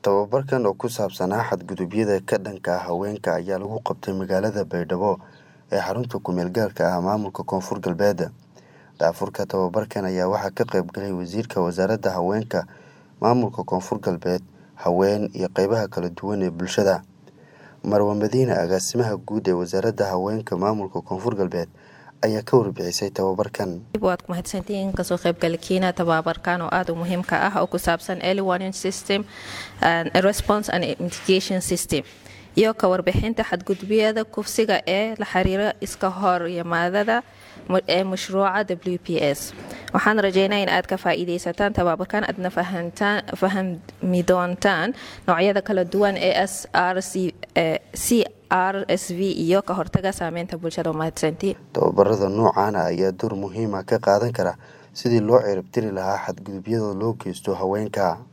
Tababarkan oo ku saabsanaa xadgudubyada ka dhanka ah haweenka ayaa lagu qabtay magaalada Baydhabo ee xarunta ku meel gaarka ah maamulka Koonfur Galbeed. Daafurka tababarkan ayaa waxaa ka qayb galay Wasiirka Wasaaradda Haweenka Maamulka Koonfur Galbeed, haween iyo qaybaha kala duwan ee bulshada. Marwo Madiine, Agaasimaha Guud ee Wasaaradda Haweenka Maamulka Koonfur Galbeed, ayaa ka warbixisay tababarkan. waad ku mahadsantihiin kasoo qaybgalkiina tababarkan oo aada u muhiimka ah oo ku saabsan early warning system and response and mitigation system iyo ka warbixinta xadgudubyada kufsiga ee la xiriira iska hor yimaadada ee mashruuca w p s waxaan rajeynaa in aad ka faa-iideysataan tababarkan aadna fahmi doontaan noocyada kala duwan ee s r c r s v iyo ka hortaga saameynta bulshada mahadsantiin Tababarada noocan ah ayaa door muhiim ah ka qaadan kara sidii loo ciribtiri lahaa xadgudubyada loo geysto haweenka.